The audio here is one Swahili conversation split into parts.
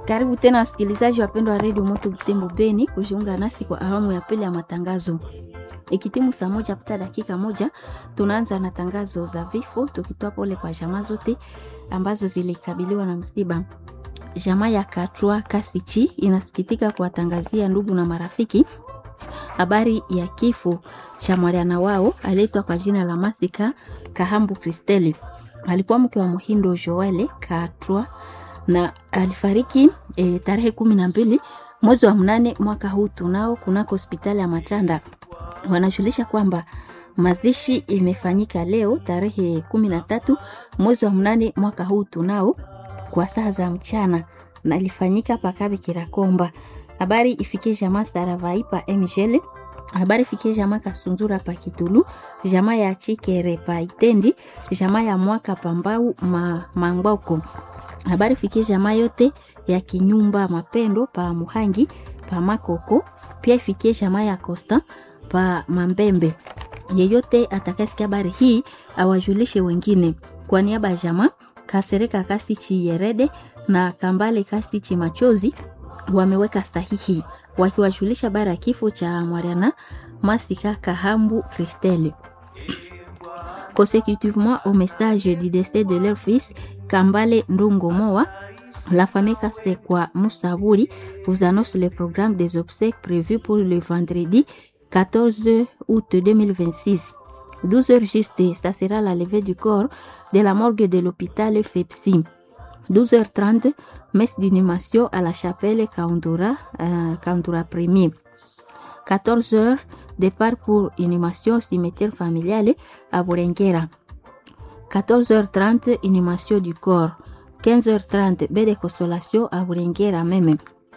Karibu tena wasikilizaji wapendwa wa redio Moto Butembo Beni kujiunga nasi kwa awamu ya pili ya matangazo. Ikitimu saa moja pita dakika moja, tunaanza na tangazo za vifo, tukitoa pole kwa jamaa zote ambazo zilikabiliwa na msiba. Jamaa ya Katwa Kasichi inasikitika kuwatangazia ndugu na marafiki habari ya kifo cha mwana wao aliitwa kwa jina la Masika Kahambu Kristeli. Alikuwa mke wa Muhindo Joele Katwa na alifariki e, tarehe kumi na mbili mwezi wa mnane mwaka huu tunao kunako hospitali ya Matanda. Wanajulisha kwamba mazishi imefanyika leo tarehe kumi na tatu mwezi wa mnane mwaka huu tunao kwa saa za mchana na ilifanyika pakabi Kirakomba. Habari ifikie jamaa Saravai pa Mgele, habari ifikie jamaa Kasunzura pa Kitulu, jamaa ya Chikere pa Itendi, jamaa ya Mwaka Pambau ma, Mangwako habari fikie jamaa yote ya kinyumba mapendo pa Muhangi pa Makoko, pia ifikie jamaa ya Costa pa Mambembe. Yeyote atakayesikia habari hii awajulishe wengine. Kwa niaba ya jamaa Kasereka Kasichi Yerede na Kambale Kasichi Machozi wameweka sahihi wakiwajulisha habari ya kifo cha Mwariana Masika Kahambu Kristeli. Consécutivement au message du décès de leur fils Kambale Ndungo Moa, la famille Kasekwa Moussabouri vous annonce le programme des obsèques prévus pour le vendredi 14 août 2026. 12 heures juste, ça sera la levée du corps de la morgue de l'hôpital FEPSI. 12h30, messe d'inhumation à la chapelle Kaundura, euh, Kaundura Premier. 14h, départ pour inhumation au cimetière familial à Bourengera. 14h30, inhumation du corps. 15h30, baie de consolation à Bourengera même.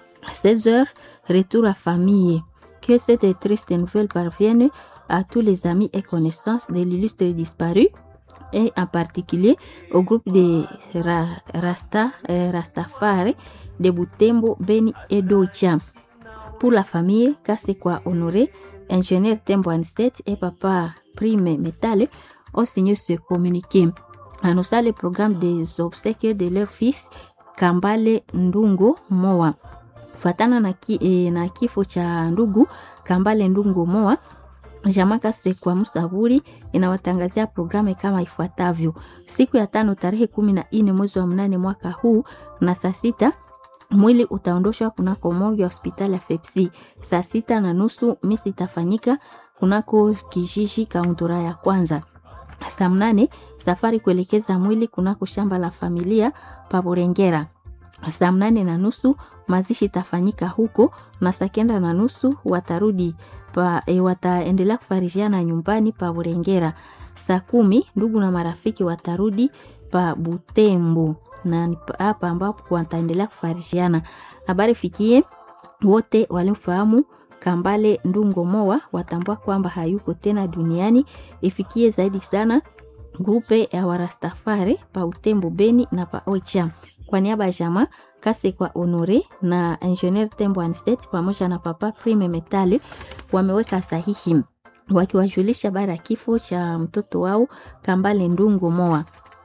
16h, retour à famille. Que cette triste nouvelle parvienne à tous les amis et connaissances de l'illustre disparu et en particulier au groupe de Ra Rasta, euh, Rastafari de Butembo, Beni et Doicha. Pour la famille, Kasekwa Honoré, ingénieur Tembo Anset et papa Prime Metal ont signé ce communiqué. Annonçant le programme des obsèques de leur fils Kambale Ndungo Moa. Fatana na, ki, eh, na kifo cha ndugu Kambale Ndungo Moa, Jamaa Kasekwa Musaburi inawatangazia programu kama ifuatavyo: siku ya tano tarehe kumi na nne mwezi wa mnane mwaka huu na saa sita mwili utaondoshwa kunako morgue ya hospitali ya Fepsi. Saa sita na nusu misi itafanyika kunako kijiji kauntura ya kwanza. Saa mnane safari kuelekeza mwili kunako shamba la familia Paborengera. Saa mnane na nusu mazishi itafanyika huko na saa kenda na nusu watarudi pa, e, wataendelea kufarijiana nyumbani pa Burengera. Saa kumi ndugu na marafiki watarudi pa Butembo na hapa ambapo wataendelea kufarijiana. Habari fikie wote waliofahamu Kambale Ndungo Moa watambua kwamba hayuko tena duniani. Ifikie zaidi sana grupe ya Warastafari pa Utembo Beni na pa Oicha. Kwa niaba ya jamaa Kasekwa Honore na Engineer Tembo Anstet pamoja na Papa Prime Metali wameweka sahihi wakiwajulisha bara ya kifo cha mtoto wao Kambale Ndungo Moa.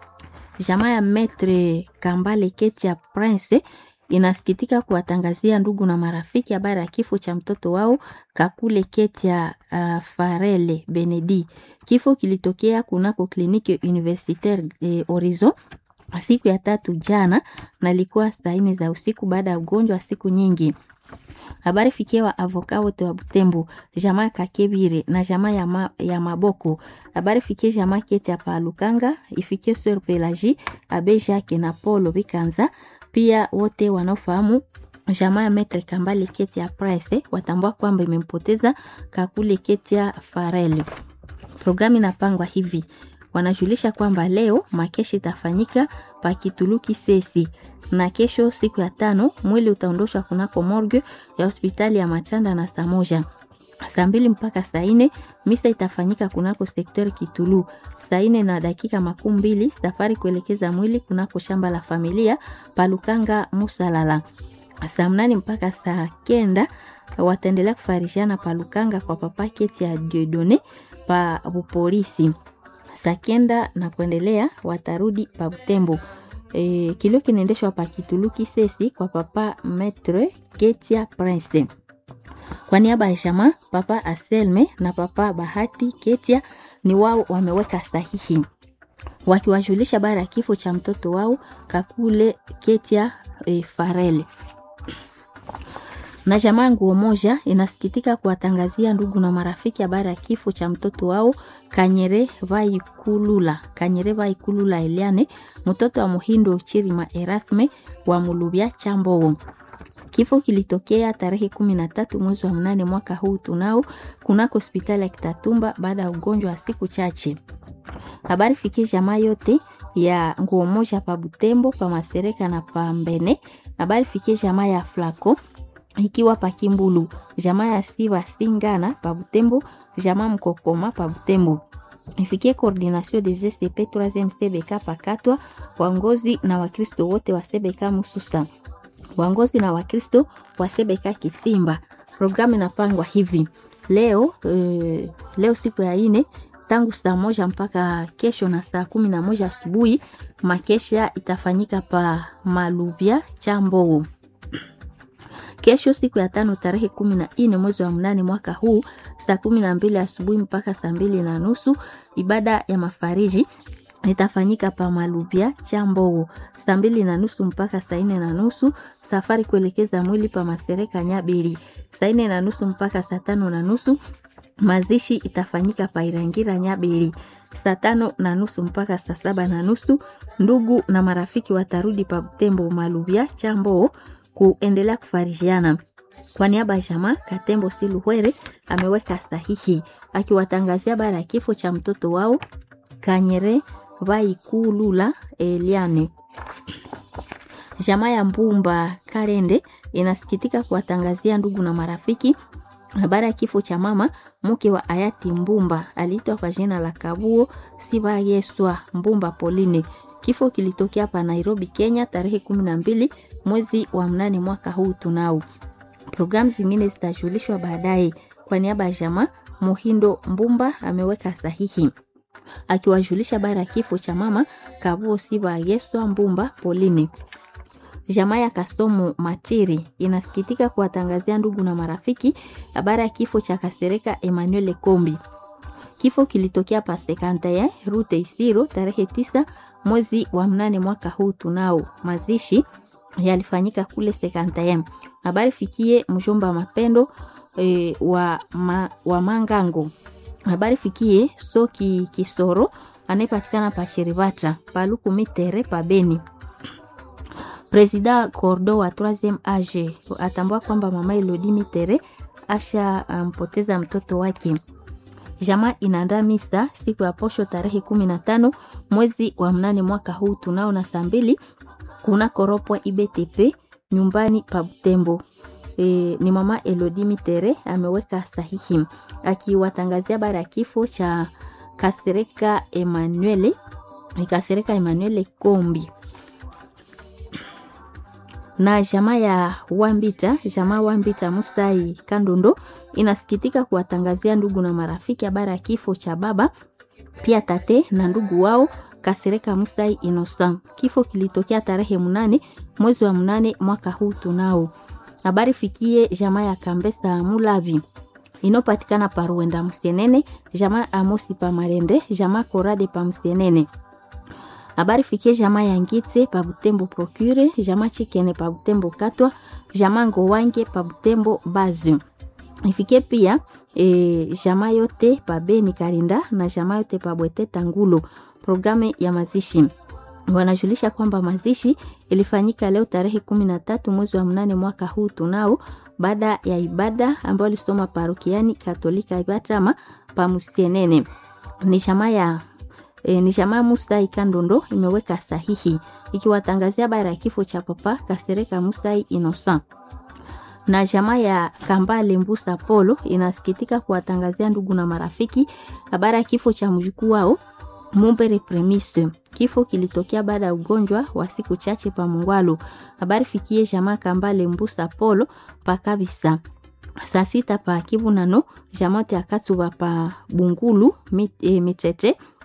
Jamaa ya Metre Kambale Ketia Prince inasikitika kuwatangazia ndugu na marafiki habari ya kifo cha mtoto wao Kakule Ketia uh, Farele Benedi. Kifo kilitokea kunako kliniki universitaire eh, Horizon siku ya tatu jana na ilikuwa saa nne za usiku baada ya ugonjwa wa siku nyingi. Habari fikia wa avoka wote wa Butembo, jamaa Kakebire na jamaa ya, ma, ya Maboko. Habari fikie jamaa Kete ya Palukanga, ifikie Sir Pelagie, Abe Jacques na Polo Bikanza, pia wote wanaofahamu jamaa ya Metre Kambale Kete ya Presse watambua kwamba imempoteza Kakule Kete ya Farel. Programu inapangwa hivi wanajulisha kwamba leo makeshi itafanyika pakituluki sesi na kesho siku ya tano mwili utaondoshwa kunako morgue ya hospitali ya Machanda na saa moja saa mbili mpaka saa nne misa itafanyika kunako sekter Kitulu. Saa nne na dakika makumi mbili safari kuelekeza mwili kunako shamba la familia Palukanga Musalala. Saa mnane mpaka saa kenda wataendelea kufarishiana Palukanga kwa papa keti ya Diodone pa bupolisi saa kenda na kuendelea watarudi pa Butembo. E, kilio kinaendeshwa pa Kituluki Sesi kwa papa Metre Ketia Prince. Kwa niaba ya jamaa papa Aselme na papa Bahati Ketia ni wao wameweka sahihi wakiwajulisha bara ya kifo cha mtoto wao Kakule Ketia e, Farele na jamaa nguo moja inasikitika kuwatangazia ndugu na marafiki habari ya kifo cha mtoto wao Kanyere Vaikulula Kanyere Vaikulula Eliane mtoto wa Muhindo Chirima Erasme wa Mulubya Chambo. Kifo kilitokea tarehe kumi na tatu mwezi wa mnane mwaka huu tunao kunako hospitali ya Kitatumba baada ya ugonjwa wa siku chache. Habari fikie jamaa yote ya nguo moja pa Butembo pa Masereka na pa Mbene. Habari fikie jamaa ya Flako ikiwa pa Kimbulu, jamaa ya Siva Singana pa Butembo, jamaa Mkokoma pa Butembo. Ifikie coordination des SCP 3e CBK pakatwa waongozi na Wakristo wote wa CBK Mususa. Waongozi na Wakristo wa CBK Kitsimba. Programu inapangwa hivi. Leo e, leo siku ya ine tangu saa moja mpaka kesho na saa kumi na moja asubuhi makesha itafanyika pa Malubya Chambo. Kesho siku ya tano tarehe kumi na nne mwezi wa mnane mwaka huu saa kumi na mbili asubuhi mpaka saa mbili na nusu ibada ya mafariji itafanyika pa Malubya Chambo saa mbili na nusu mpaka saa nne na nusu. Safari kuelekeza mwili pa Masereka Nyabiri saa nne na nusu mpaka saa tano na nusu. Mazishi itafanyika pa Irangira Nyabiri saa tano na nusu mpaka saa saba na nusu. Ndugu na marafiki watarudi pa Butembo Malubya Chambo kuendelea kufarijiana. Kwa niaba ya jamaa Katembo Siluhwere ameweka sahihi akiwatangazia bara ya kifo cha mtoto wao Kanyere Vaikulula Eliane. Jamaa ya Mbumba Karende inasikitika kuwatangazia ndugu na marafiki habari ya kifo cha mama mke wa hayati Mbumba aliitwa kwa jina la Kabuo Siba Yeswa Mbumba Pauline. Kifo kilitokea hapa Nairobi, Kenya tarehe kumi na mbili mwezi wa mnane mwaka huu tunao. Programu zingine zitajulishwa baadaye. Kwa niaba ya jamaa Mohindo Mbumba ameweka sahihi akiwajulisha bara ya kifo cha mama Kabuo Siba Yeswa Mbumba Pauline. Jamaa ya Kasomo Matiri inasikitika kuwatangazia ndugu na marafiki habari ya kifo cha Kasereka Emmanuel Kombi. Kifo kilitokea pa Sekantaya Rute Isiro tarehe tisa mwezi wa mnane mwaka huu tunao. Mazishi yalifanyika kule Sekantaya. Habari fikie mjomba Mapendo e, wa, ma, wa Mangango. Habari fikie Soki Kisoro anayepatikana pa Shirivata Paluku Mitere pa Beni. Presida Cordo wa 3e age atambua kwamba mama Elodie Mitere asha mpoteza um, mtoto wake. Jamaa inaandaa misa siku ya posho tarehe kumi na tano mwezi wa mnane mwaka huu tunao na saa mbili kuna koropwa IBTP nyumbani pa Butembo. E, ni mama Elodie Mitere ameweka sahihi akiwatangazia bara ya kifo cha Kasereka Emmanuel Kasereka Emmanuel Kombi na jamaa ya Wambita, jamaa Wambita Mustai Kandondo inasikitika kuwatangazia ndugu na marafiki habari ya kifo cha baba pia tate na ndugu wao Kasereka Mustai Innocent. Kifo kilitokea tarehe mnane mwezi wa mnane mwaka huu tunao. Habari fikie jamaa ya Kambesa Mulavi inopatikana pa Ruenda Msienene, jamaa Amosi pa Marende, jamaa Korade pa Msienene habari fikie jamaa ya Ngitse pa Butembo Procure, jamaa Chikene pa Butembo Katwa, jamaa Ngowange pa Butembo Bazu. Ifikie pia e, jamaa yote pa Beni Karinda na jamaa yote pa Bwete Tangulo. Programu ya mazishi wanajulisha kwamba mazishi ilifanyika leo tarehe kumi na tatu mwezi wa mnane mwaka huu tunao, baada ya ibada ambayo alisoma parokiani Katolika Ibatama pa Musienene. Ni jamaa ya E, ni jamaa Musai Kandondo imeweka sahihi ikiwatangazia bara ya kifo cha papa Kasereka Musai Innocent. Na jamaa ya Kambale Mbusa Polo inasikitika kuwatangazia ndugu na marafiki habari ya kifo cha mjukuu wao Mumbere Premise. Kifo kilitokea baada ya ugonjwa wa siku chache pa Mungwalu. Habari fikie jamaa Kambale Mbusa Polo pa kabisa saa sita pa Kibunano jamote akatsuba pa Bungulu mit, e, mitete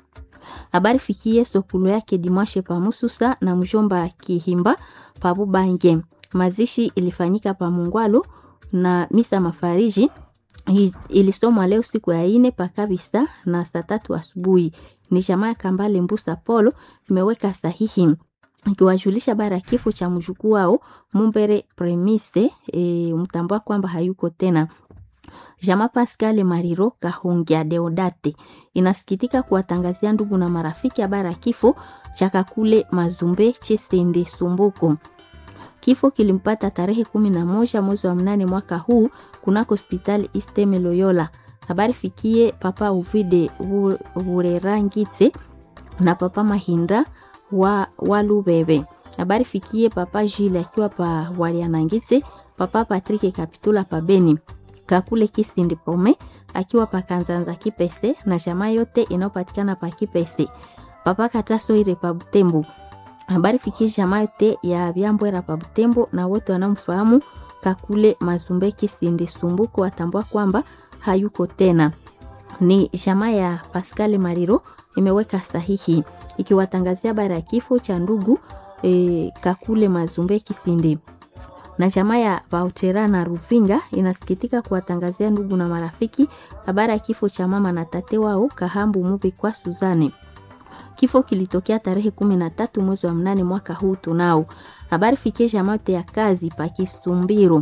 habari fikie sokulu yake Dimashe Pamususa na mjomba Kihimba Pabubange. Mazishi ilifanyika pa Mungwalo na misa mafariji ilisomwa leo siku ya ine pakabisa na saa tatu asubuhi. Ni jamaa ya Kambale Mbusa Polo imeweka sahihi ikiwajulisha bara kifo cha mjukuu wao Mumbere Premise e, mtambua kwamba hayuko tena. Jama Pascal Mariro Kahungia Deodate inasikitika kuwatangazia ndugu na marafiki habari ya kifo cha Kakule Mazumbe Chesende Sumbuko. Kifo kilimpata tarehe kumi na moja mwezi wa mnane mwaka huu kunako hospitali Isteme Loyola. Habari fikie papa Uvide Vurerangitse na papa Mahinda wa Walubebe. Habari fikie papa Jile akiwa pa Walianangitse, papa Patrick Kapitula pa Beni. Kakule Kisindi Prome akiwa pa Kanzanza Kipese na jamaa yote inayopatikana pa Kipese. Papa Kataso ire pa Butembo. Habari fikie jamaa yote ya Byambwera pa Butembo na wote wanamfahamu Kakule Mazumbe Kisindi Sumbuko watambua kwamba hayuko tena. Ni jamaa ya Pascal Mariro imeweka sahihi ikiwatangazia habari ya kifo cha ndugu e, Kakule Mazumbe Kisindi na jamaa ya Vautera na Ruvinga inasikitika kuwatangazia ndugu na marafiki habari ya kifo cha mama na tate wao Kahambu Mubi kwa Suzane. Kifo kilitokea tarehe kumi na tatu mwezi wa mnane mwaka huu tunao. Habari fikie jamaa ya kazi pa Kisumbiro.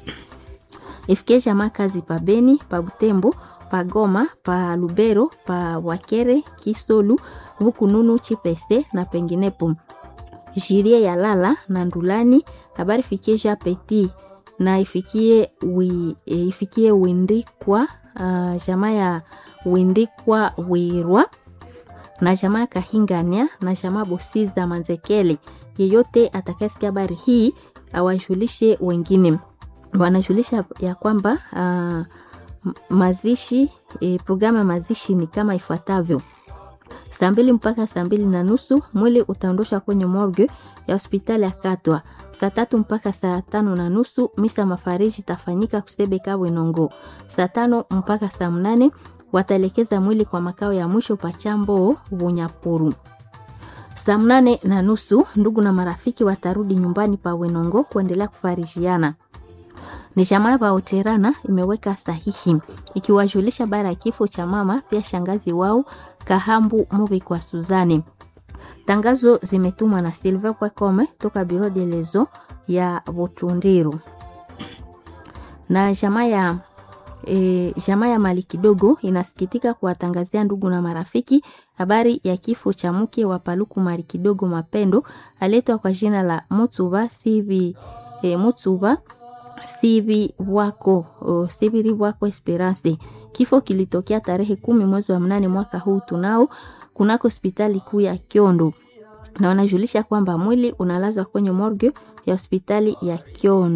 Ifikie jamaa kazi pa Beni, pa Butembo, pa Goma, pa Lubero, pa Wakere, Kisolu, Bukununu, Chipese na penginepo. Jirie ya Lala na Ndulani, habari fikie Ja Petit na ifikie wi, e, ifikie Windikwa uh, jamaa ya Windikwa Wirwa na jamaa Kahingania na jamaa Bosiza Manzekele. Yeyote atakayesikia habari hii awajulishe wengine. Wanajulisha ya kwamba uh, mazishi e, programu ya mazishi ni kama ifuatavyo: saa mbili mpaka saa mbili na nusu mwili utaondoshwa kwenye morgue ya hospitali ya Katwa. Saa tatu mpaka saa tano na nusu misa mafariji itafanyika Kusebeka Bwenongo. Saa tano mpaka saa mnane wataelekeza mwili kwa makao ya mwisho Pachambo Bunyapuru. Saa mnane na nusu ndugu na marafiki watarudi nyumbani pa Wenongo kuendelea kufarijiana. Ni jamaa ya Oterana imeweka sahihi ikiwajulisha bara ya kifo cha mama pia shangazi wao Kahambu Mubi kwa Suzani. Tangazo zimetumwa na Silver Kwakome toka Biro de Lezo ya Botundiru na jamaa ya E, jamaa ya mali kidogo inasikitika kuwatangazia ndugu na marafiki habari ya kifo cha mke wa Paluku mali kidogo Mapendo aletwa kwa jina la Mutsuba Sibi e, Mutsuba Sibi wako o, Sibiri wako Esperance. Kifo kilitokea tarehe kumi mwezi wa mnane mwaka huu tunao kunako hospitali kuu ya Kiondo, na wanajulisha kwamba mwili unalazwa kwenye morgue ya hospitali ya Kiondo.